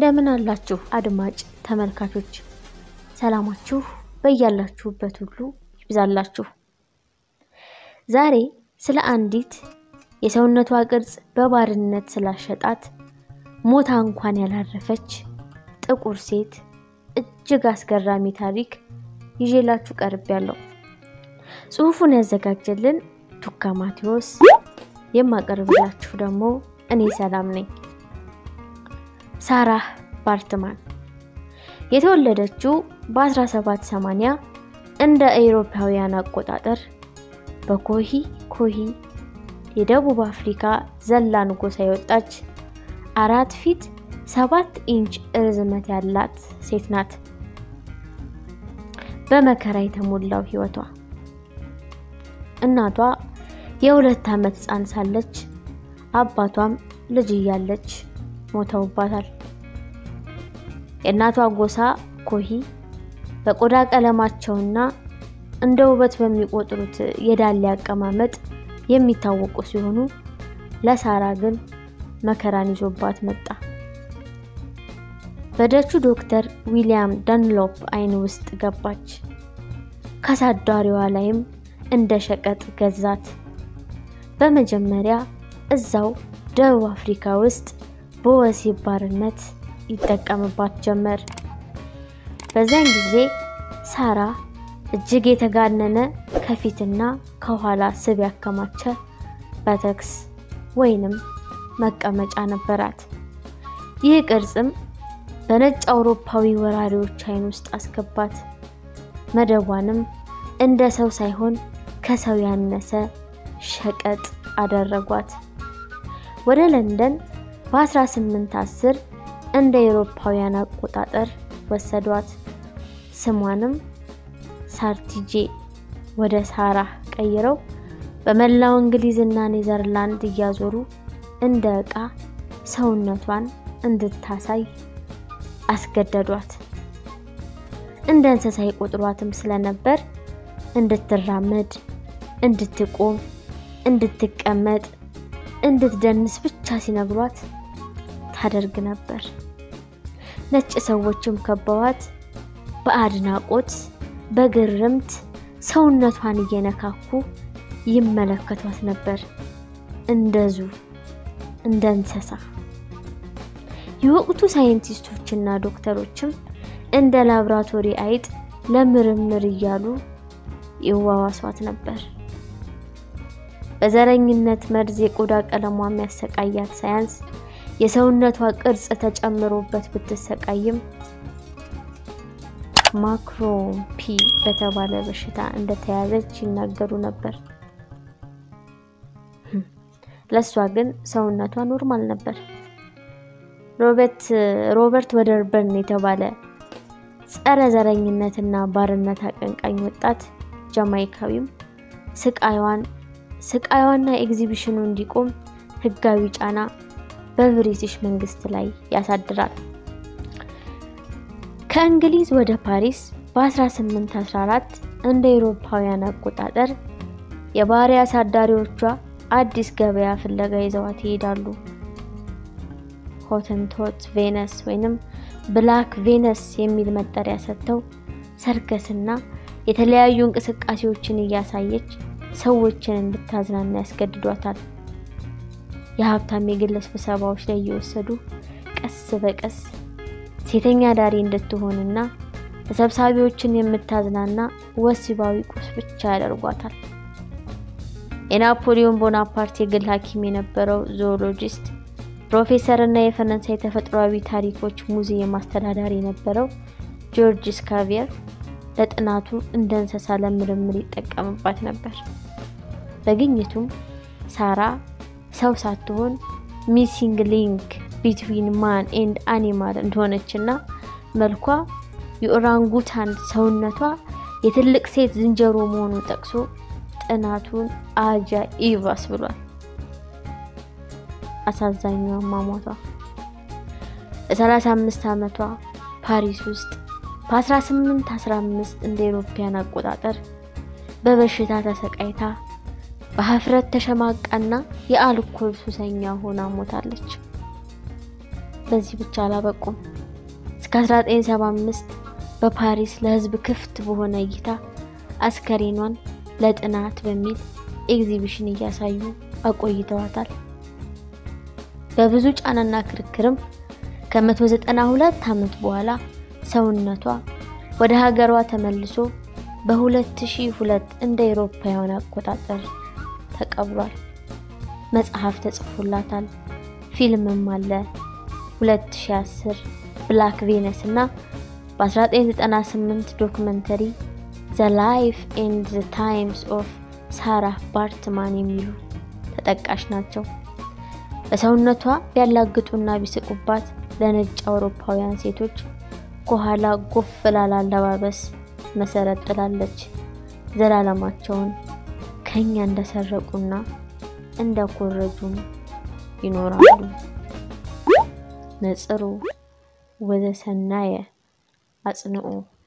እንደምን አላችሁ አድማጭ ተመልካቾች፣ ሰላማችሁ በያላችሁበት ሁሉ ይብዛላችሁ። ዛሬ ስለ አንዲት የሰውነቷ ቅርጽ በባርነት ስላሸጣት ሞታ እንኳን ያላረፈች ጥቁር ሴት እጅግ አስገራሚ ታሪክ ይዤላችሁ ቀርቤያለሁ። ጽሑፉን ያዘጋጀልን ቱካ ማቴዎስ፣ የማቀርብላችሁ ደግሞ እኔ ሰላም ነኝ። ሳራህ ባርትማን የተወለደችው በ1780 እንደ አውሮፓውያን አቆጣጠር በኮሂ ኮሂ የደቡብ አፍሪካ ዘላን ጎሳ የወጣች አራት ፊት ሰባት ኢንች ርዝመት ያላት ሴት ናት። በመከራ የተሞላው ሕይወቷ እናቷ የሁለት ዓመት ሕፃን ሳለች አባቷም ልጅ እያለች ሞተውባታል። የእናቷ ጎሳ ኮሂ በቆዳ ቀለማቸውና እንደ ውበት በሚቆጥሩት የዳሌ አቀማመጥ የሚታወቁ ሲሆኑ ለሳራ ግን መከራን ይዞባት መጣ። በደቹ ዶክተር ዊሊያም ዳንሎፕ ዓይን ውስጥ ገባች። ከአሳዳሪዋ ላይም እንደ ሸቀጥ ገዛት። በመጀመሪያ እዛው ደቡብ አፍሪካ ውስጥ በወሲብ ባርነት ይጠቀምባት ጀመር። በዚያን ጊዜ ሳራ እጅግ የተጋነነ ከፊትና ከኋላ ስብ ያከማቸ በተክስ ወይንም መቀመጫ ነበራት። ይህ ቅርጽም በነጭ አውሮፓዊ ወራሪዎች ዓይን ውስጥ አስገባት። መደቧንም እንደ ሰው ሳይሆን ከሰው ያነሰ ሸቀጥ አደረጓት። ወደ ለንደን በ1810 እንደ አውሮፓውያን አቆጣጠር ወሰዷት። ስሟንም ሳርቲጄ ወደ ሳራ ቀይረው በመላው እንግሊዝና ኔዘርላንድ እያዞሩ እንደ ዕቃ ሰውነቷን እንድታሳይ አስገደዷት። እንደ እንስሳ ይቆጥሯትም ስለነበር እንድትራመድ፣ እንድትቆም፣ እንድትቀመጥ፣ እንድትደንስ ብቻ ሲነግሯት ታደርግ ነበር። ነጭ ሰዎችም ከበዋት በአድናቆት በግርምት ሰውነቷን እየነካኩ ይመለከቷት ነበር። እንደዙ እንደ እንስሳ። የወቅቱ ሳይንቲስቶችና ዶክተሮችም እንደ ላብራቶሪ አይጥ ለምርምር እያሉ ይዋዋሷት ነበር። በዘረኝነት መርዝ የቆዳ ቀለሟ የሚያሰቃያት ሳያንስ የሰውነቷ ቅርጽ ተጨምሮበት ብትሰቃይም ማክሮምፒ በተባለ በሽታ እንደተያዘች ይናገሩ ነበር። ለእሷ ግን ሰውነቷ ኖርማል ነበር። ሮበርት ወደርበርን የተባለ ጸረ ዘረኝነትና ባርነት አቀንቃኝ ወጣት ጃማይካዊም ስቃይዋን ስቃይዋና ኤግዚቢሽኑ እንዲቆም ሕጋዊ ጫና በብሪቲሽ መንግስት ላይ ያሳድራል። ከእንግሊዝ ወደ ፓሪስ በ1814 እንደ አውሮፓውያን አቆጣጠር የባሪያ አሳዳሪዎቿ አዲስ ገበያ ፍለጋ ይዘዋት ይሄዳሉ። ሆተንቶት ቬነስ ወይንም ብላክ ቬነስ የሚል መጠሪያ ሰጥተው ሰርከስና የተለያዩ እንቅስቃሴዎችን እያሳየች ሰዎችን እንድታዝናና ያስገድዷታል። የሀብታም የግል ስብሰባዎች ላይ እየወሰዱ ቀስ በቀስ ሴተኛ ዳሪ እንድትሆንና ተሰብሳቢዎችን የምታዝናና ወሲባዊ ቁስ ብቻ ያደርጓታል። የናፖሊዮን ቦናፓርት የግል ሐኪም የነበረው ዞኦሎጂስት ፕሮፌሰር እና የፈረንሳይ ተፈጥሯዊ ታሪኮች ሙዚየም አስተዳዳሪ የነበረው ጆርጅ ስካቪየር ለጥናቱ እንደ እንስሳ ለምርምር ይጠቀምባት ነበር። በግኝቱም ሳራ ሰው ሳትሆን ሚሲንግ ሊንክ ቢትዊን ማን ኤንድ አኒማል እንደሆነችና መልኳ የኦራንጉታን ሰውነቷ የትልቅ ሴት ዝንጀሮ መሆኑን ጠቅሶ ጥናቱን አጃኢብ ብሏል። አሳዛኙ አሟሟቷ በ35 ዓመቷ ፓሪስ ውስጥ በ1815 እንደ አውሮፓውያን አቆጣጠር በበሽታ ተሰቃይታ በሀፍረት ተሸማቃና የአልኮል ሱሰኛ ሆና ሞታለች። በዚህ ብቻ አላበቁም። እስከ 1975 በፓሪስ ለሕዝብ ክፍት በሆነ እይታ አስከሬኗን ለጥናት በሚል ኤግዚቢሽን እያሳዩ አቆይተዋታል። በብዙ ጫናና ክርክርም ከ192 ዓመት በኋላ ሰውነቷ ወደ ሀገሯ ተመልሶ በ2002 እንደ አውሮፓውያን አቆጣጠር ተቀብሯል። መጽሐፍ ተጽፎላታል። ፊልምም አለ። 2010 ብላክ ቬነስ እና በ1998 ዶክመንተሪ ዘ ላይፍ ኤንድ ዘ ታይምስ ኦፍ ሳራህ ባርትማን የሚሉ ተጠቃሽ ናቸው። በሰውነቷ ቢያላግጡና ቢስቁባት ለነጭ አውሮፓውያን ሴቶች ከኋላ ጎፍ ላለ አለባበስ መሰረት ጥላለች። ዘላለማቸውን ከኛ እንደሰረቁና እንደኮረጁም ይኖራሉ። ነጽሩ ወዘሰናየ አጽንዑ